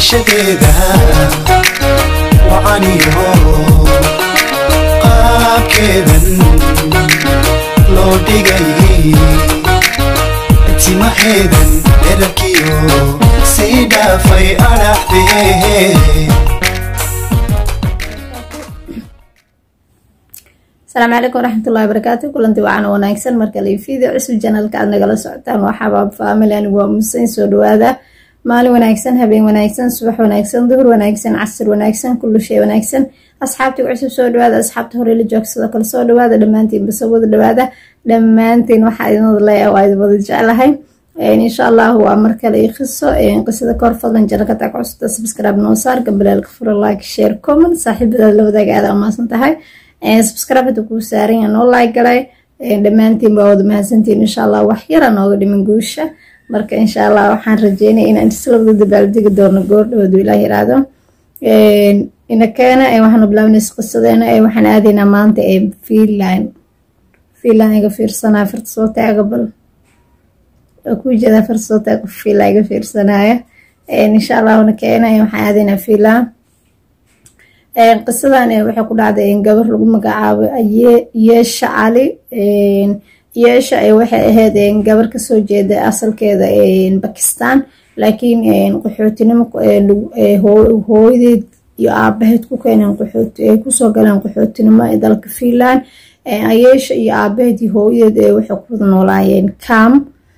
garashadeeda wacaniyo qaabkeedan loo dhigay timaheedan dherarkiyo sii dhaafay adhaxdee asalaamu calaykum waraxmatullahi wabarakaatu kulanti wacan wanaagsan marka liifida cusub janalka aad nagala socotaan waa xabaab faamil anigu waa museyn soo dhawaada maalin wanaagsan habeen wanaagsan subax wanaagsan duhur wanaagsan casir wanaagsan kullu shay wanaagsan asxaabtii cusub soo dhawaada asxaabta hore la joogsado kale soo dhawaada dhammaantiin basawada dhawaada dhammaantiin waxaa idinwada leeyahay waa idin wada jeclahay insha allah waa mar kale i qiso qisada kor fadlan janalka tag cusubta subscribe noo saar gabalaalka fura like share comment saaxiibadaad la wadaaga aada amaasan tahay subscribeta kuu saaranya noo like galay dhammaantiin baa wada mahadsantiin insha allah wax yara nooga dhiman guusha marka insha allah waxaan rajeynaya inaan isla wada dabaaldegi doono goordhowdu ilaah yiraahdo inakeena waxaanu bilaabanaysa qisadeena waxaan aadaynaa maanta finland finland iga fiirsanaya farta soo taaga bal ku jeedaa farta soo taaga finland iga fiirsanaya insha allah inakeena waxaan aadaynaa finland qisadan waxay ku dhacday gabar lagu magacaabo yeesha cali yeesha waxay ahayd gabar kasoo jeeda asalkeeda bakistan laakiin qaxootinimo hooyadeed iyo aabaheed ku keeneen ay kusoo galeen qaxootinimo ee dalka finland yeesha iyo aabaheed iyo hooyadeed waxay ku wada noolaayeen cam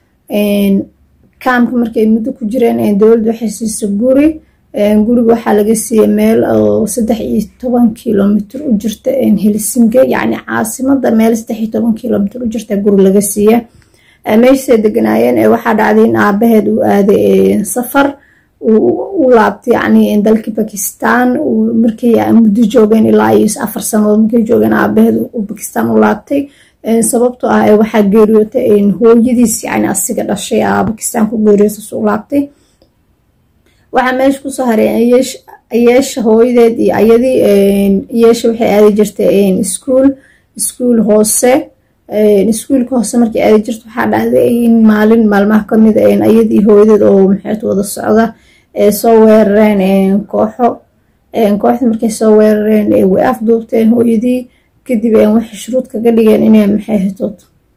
camka markay muddo ku jireen dowladda waxay siisa guri guriga waxaa laga siiyey meel oo saddex iyo toban kilomitr u jirta helsinki yacni caasimada meel saddex iyo toban kilomitr u jirta guri laga siiya meeshaasay deganaayeen waxaa dhacday in aabaheed uu aaday safar u laabtay yacni dalkii bakistan markay muddo joogeen ilaa iyo afar sanadood markay joogeen aabaheed uu bakistan u laabtay sababtoo ah waxaa geeriyootay hooyadiis yacni asiga dhashay aa bakistan ku geeriyootas u laabtay waxaa meesha kusoo haray yeesha hooyadeed iyo ayadii yeesha waxay aadi jirtay iskuol iskuol hoose iskuolka hoose markay aadi jirta waxaa dhacday in maalin maalmaha kamid ayadii hooyadeed oo maxeed wada socda soo weerareen kooxo kooxda markay soo weerareen way afduubteen hooyadii kadib waxay shuruud kaga dhigeen inay maxay hitood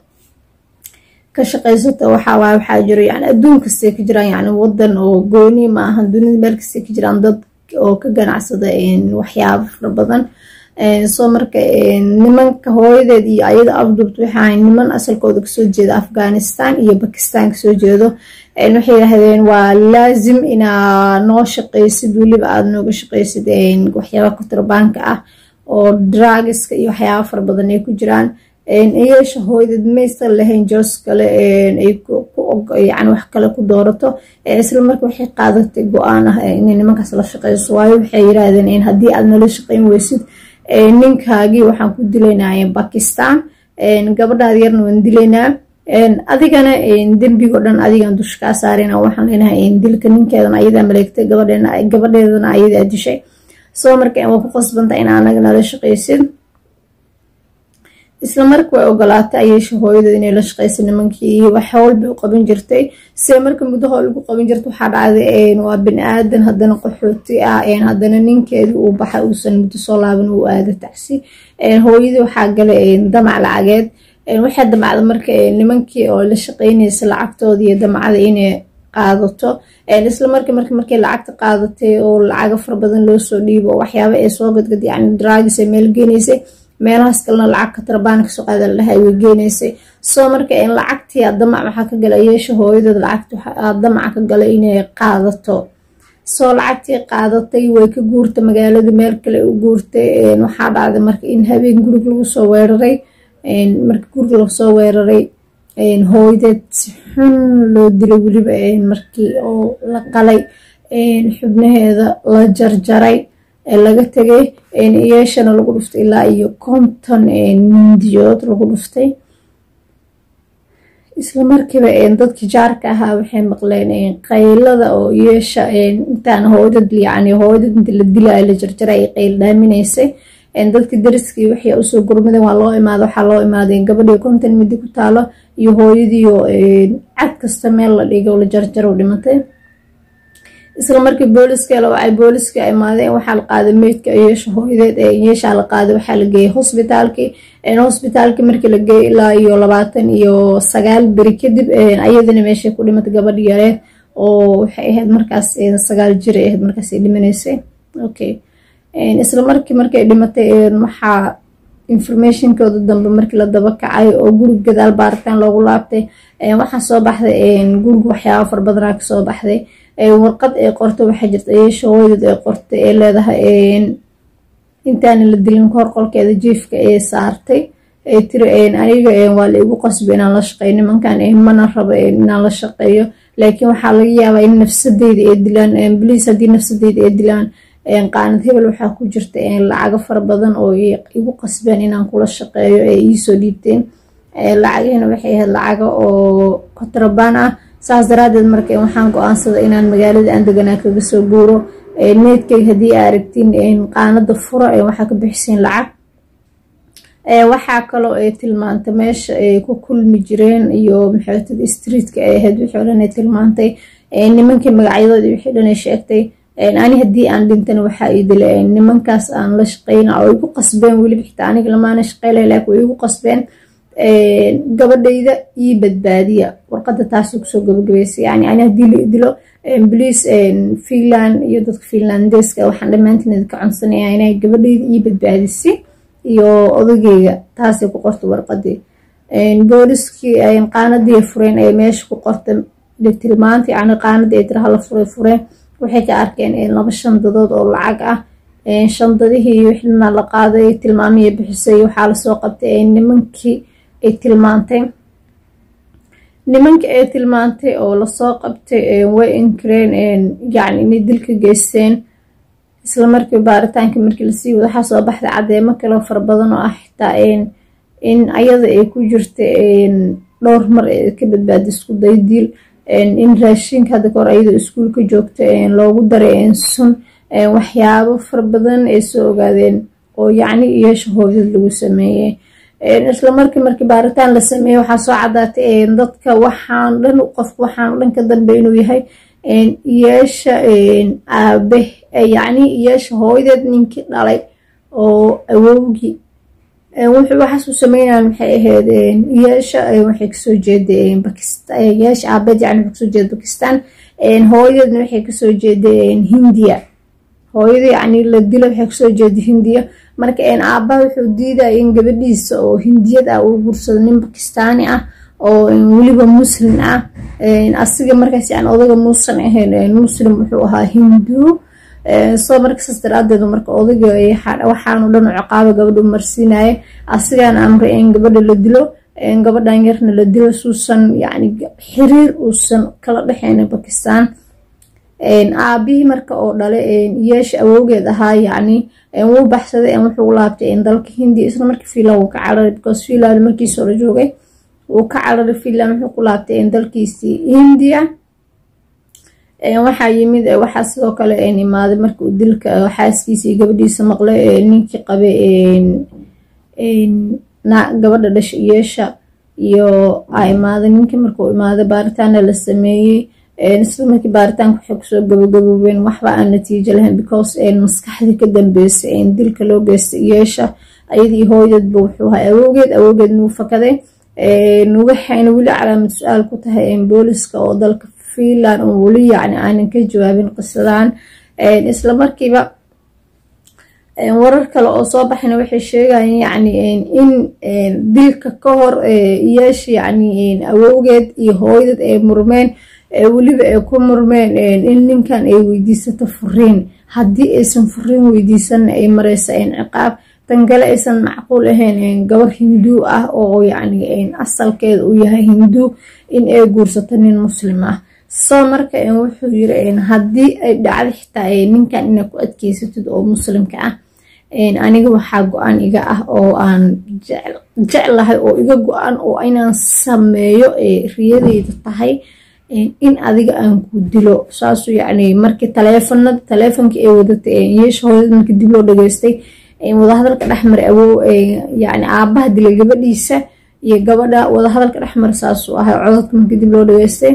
ka shaqaysato waxaawaaye waxaa jiro yani adduun kastay ka jiraan yani wadan oo gooni ma ahan dunida meel kastay ka jiraan dad oo ka ganacsada waxyaabo fara badan soo marka nimanka hooyadeed iyo ayada afduubta waxaa niman asalkooda kasoo jeeda afghanistan iyo bakistan kasoo jeedo waxay yidhahdeen waa laazim inaa noo shaqaysid weliba aada nooga shaqaysid waxyaaba kutirbaanka ah oo dragiska iyo waxyaaba fara badan ay ku jiraan yeesha hooyadeed maysan lahayn joos kale ay yani wax kale ku doorato isla marka waxay qaadatay go-aan ah inay nimankaas la shaqeyso waayo waxay yiraahdeen haddii aad nala shaqeyn weysid ninkaagii waxaan ku dilaynaya bakistan gabadhaada yarna waan dilaynaa adigana dembigo dhan adigan dusha kaa saarayna waxaan leenahay dilka ninkeedana ayadaa maleegtay gabadheedana ayadaa dishay soo marka waa ku qasbanta in anaga nala shaqeysid isla marka way ogolaatay ayeesha hooyadeed inay la shaqeysa nimankii wax howlbay u qaban jirtay see marka muddo howl ugu qaban jirta waxaa dhacday waa bini aadan haddana qaxooti ah haddana ninkeedii uu baxay uusan muddo soo laaban uu aada tacsi hooyadii waxaa galay damac lacageed waxay damacda marka nimankii oo la shaqeynaysa lacagtooda iyo damacda inay qaadato isla marka marka markay lacagta qaadatay oo lacago fara badan loo soo dhiibo waxyaaba ay soo gadgad yani dragis ay meel geenaysay meelahaas kalena lacag katarabaan kasoo qaada ladhahay way geenaysay soo marka lacagtii damac maxaa ka gala yeesha hooyadeed lacagti damaca ka gala inay qaadato soo lacagtii qaadatay way ka guurtay magaalada meel kale u guurtay waxaa dhacday marka in habeen gurig lagu soo weeraray marka gurig lasoo weeraray hooyadeed si xun loo dilay weliba markii oo la qalay xubnaheeda la jarjaray laga tegay yeeshana lagu dhuftay ilaa iyo konton mindiyood lagu dhuftay isla markiiba dadkii jaarka ahaa waxay maqleen qaylada oo yeesha intaan hooydad yani hooydad inta la dilaayo la jarjaray ay qayl dhaaminaysay dadkii dariskii waxay usoo gurmadeen waa loo imaada waxaa loo imaaday gabadhii konton midi ku taalo iyo hooyadiioo cad kasta meel la dhigo la jarjaro dhimatay isla markii booliska la wacay booliska imaadeen waxaa la qaaday meydka yeesha hooyadeed yeeshaa la qaaday waxaa la geeyey hosbitaalkii hosbitaalkii markii la geeyey ilaa iyo labaatan iyo sagaal beri kadib ayadana meeshay ku dhimatay gabadh yareed oo waxay ahayd markaas sagaal jir ay ahayd markaas ay dhimanaysay okay isla markii markay dhimatay waxaa informationkooda dambe markii la daba kacay oo guriga gadaal baaritaan loogu laabtay waxaa soo baxday guriga waxyaaba fara badanaa kasoo baxday warqad ay qortay waxaa jirta yeesha hooyadeed ay qortay ee leedahay intaana la dilin kahor qolkeeda jiifka ee saartay ay tiri aniga waa la igu qasbay inaan la shaqeeyo nimankan mana rabo inaan la shaqeeyo laakiin waxaa laga yaabaa in nafsadeyda ay dilaan bliis haddii nafsadeyda ay dilaan qaanad hebel waxaa ku jirta lacago fara badan oo igu qasbeen inaan kula shaqeeyo ee iisoo dhiibteen lacagihina waxay ahayd lacago oo kontrabaan ah saas daraadeed marka waxaan go-aansaday inaan magaalada aan deganaa kaga soo guuro needkay haddii aa aragtiin qaanada fura waxaa ka bixisiin lacag waxaa kaloo ay tilmaantay meesha ay ku kulmi jireen iyo maxaatida streetka ay ahayd wixii o dhan ay tilmaantay nimankii magacyadoodi wixii dhan ay sheegtay ani haddii aan dhintana waxaa ii dilay nimankaas aan la shaqeyna oo igu qasbeen weliba xitaa aniga lamaana shaqeylay laakiin way igu qasbeen gabadhayda ii badbaadiya warqada taasuu kusoo gabagabeysay yani ani haddii la dilo bliis finland iyo dadka finlandeska waxaan dhammaantiin idinka codsanaya inay gabadhayda ii badbaadisay iyo odageyga taasay ku qortay warqadii booliskii qaanadii fureen ay meesha ku qortay tilmaanta yani qaanadii ay tira hala furay fureen waxay ka arkeen laba shandadood oo lacag ah shandadihii wixna la qaaday tilmaamihii bixisay waxaa lasoo qabtay nimankii ay tilmaantay nimankii ay tilmaantay oo lasoo qabtay way inkareen yani inay dilka geysteen isla markii baaritaankii markii lasii wada waxaa soo baxday cadeemo kaloo fara badan oo ah xitaa in ayada ay ku jirta dhowr mar ka badbaada isku day diil in raashinka hadda kahor ayadoo iskuulka joogta loogu daray sun waxyaabo fara badan ay soo ogaadeen oo yacni yeesha hooyad lagu sameeyey isla markii markii baaritaan la sameeyey waxaa soo cadaatay dadka waxaan dhan qofka waxaan dhan ka dambe inuu yahay yeesha aabe yacni yeesha hooyadeed ninkii dhalay oo awowgii waxaas u sameynayan maxay ahayd yeesha waxay kasoo jeeday bakistan yeesha aabeed yani waxay kasoo jeeda bakistan hooyadeedna waxay kasoo jeeday hindiya hooyada yacni la dilo waxay kasoo jeeda hindiya marka aabaha wuxuu diidaya in gabadhiisa oo hindiyad ah uu gursado nin bakistaani ah oo weliba muslim ah asiga markaas yani odaga muusan ahayn muslim wuxuu ahaa hindu soo marka saas daraadeed marka odayga waxaanu dhan u ciqaaba gabadha u marsiinaya asigaan amray in gabadha la dilo gabadhan yarna la dilo suusan yani xiriir uusan kala dhexeyna bakistan aabihii marka oo dhale yeesha awowgeed ahaa yani wuu baxsaday wuxuu laabtay dalka hindiya isla markii finland wuu ka cararay because finland markiis hore joogay wuu ka cararay finland wuxuu ku laabtay dalkiisii hindiya waxaa yimid waxaa sidoo kale imaaday marka uu dilka xaaskiisii gabadhiisa maqlay ninkii qabay gabadha dhasha yeesha iyo a imaaday ninkii markuu imaaday baaritaana la sameeyey isla markii baaritaanka waxay kusoo gabagaboobeen waxba aan natiijo lahayn because maskaxdii ka dambeysay dilka loo geystay yeesha ayadii hooyadeedba wuxuu ahaa awowgeed awowgeed nuu fakaday waxayna weli calaamad su-aal ku tahay booliska oo dalka finland oo weli yacni aanan ka jawaabin qisadan isla markiiba warar kale oo soo baxayna waxay sheegayeen yacni in dilka ka hor yeesha yacni awowgeed iyo hooyadeed ay murmeen weliba ay ku murmeen in ninkan ay weydiisato furiin haddii aysan furiin weydiisanna ay mareysa ciqaab tan kale aysan macquul ahayn gabar hinduu ah oo yacni asalkeeda uu yahay hinduu in ay guursato nin muslim ah soo marka wuxuu yiri haddii ay dhacdo xitaa ninkan inaad ku adkeysatid oo muslimka ah aniga waxaa go-aan iga ah oo aan jeclahay oo iga go-an oo inaan sameeyo riyadeyda tahay in adiga aan ku dilo saasuu yacni markii taleefanada taleefonkii ay wadatay yeesha hooyada markii dib loo dhageystay wadahadalka dhexmara awow yacni aabaha dilay gabadhiisa iyo gabadha wadahadalka dhexmara saasuu ahay codadka markii dib loo dhageystay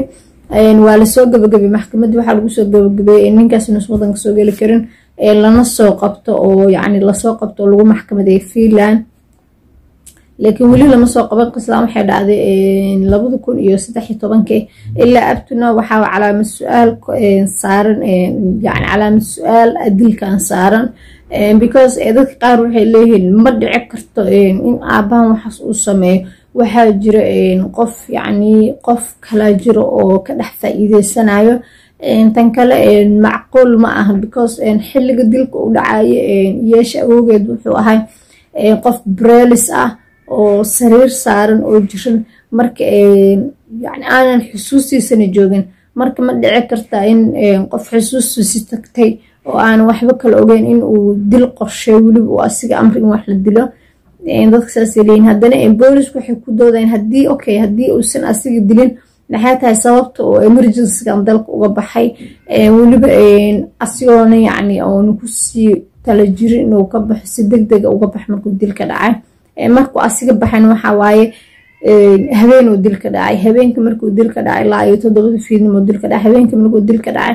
waa lasoo gabagabay maxkamadda waxaa lagu soo gabagabeeyey ninkaas inuusan wadanka soo geli karin lana soo qabto oo yacni lasoo qabto oo lagu maxkamadeeyo finland laakiin weli lama soo qaban qislaan waxay dhacday labada kun iyo saddex iyo tobankii ilaa abtuna waxaa calaamad su-aal saaran yani calaamad su-aal dilkan saaran because dadka qaar waxay leeyihiin ma dhici karto in aabahan waxaas uu sameeyo waxaa jira qof yacni qof kalaa jiro oo ka dhex faa-iideysanayo tan kale macquul ma aha because xilliga dilka u dhacayo yeesha awoogeed wuxuu ahay qof brelis ah oo sariir saaran oo jiran marka yani aanan xusuustiisana joogin marka ma dhici karta in qof xusuustiisi tagtay oo aanan waxba kala ogeyn in uu dil qorshay weliba uu asiga amri in wax la dilo dadka saasay leeyihin haddana boolisku waxay ku doodayn haddii okay haddii uusan asiga dilin maxay tahay sababta oo emergencygan dalka uga baxay weliba asigoona yacni oona kusii tala jirin inuu ka baxo si deg dega uga baxo markuu dilka dhacay markuu asiga baxan waxaa waaye habeenuu dilka dhacay habeenka markuu dilka dhacay ilaa iyo toddobada fiidnimo dilka dhacay habeenka markuu dilka dhacay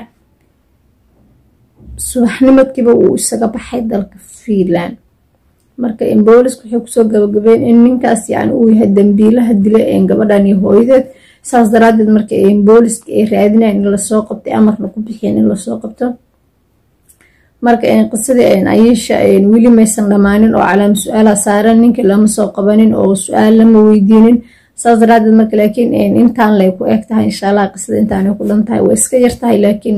subaxnimadkiiba uu isaga baxay dalka finland marka booliska waxay kusoo gabagabeen in ninkaas yani uu yahay dambiilaha dila gabadhan iyo hooyadeed saas daraadeed marka booliska ay raadinayan in lasoo qabtay amarna ku bixiyeen in lasoo qabto marka qisadii ayisha weli maysan dhammaanin oo calaama su-aalaha saaran ninkii lama soo qabanin oo su-aal lama weydiinin saas daraadeed marka laakiin intaan lay ku eg tahay insha allah qisada intaanay ku dhan tahay waa iska yar tahay laakiin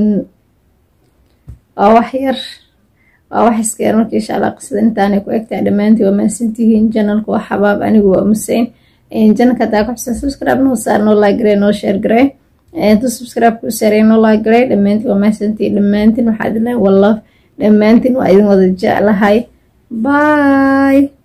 waa wax yar waa wax iska yar marka insha allah qisada intaanay ku eg tahay dhammaantii waa mahadsantihiin janalka waa xabaab anigu waa museyn janalka hadaa ku xusan subscribe noo saar noo like garee noo share garee inta subscribe ku saarey noo like garee dhammaantiin waa mahadsantihiin dhammaantiin waxaa idin lehay wallaf dhammaantiin waa idin wada jeclahay bye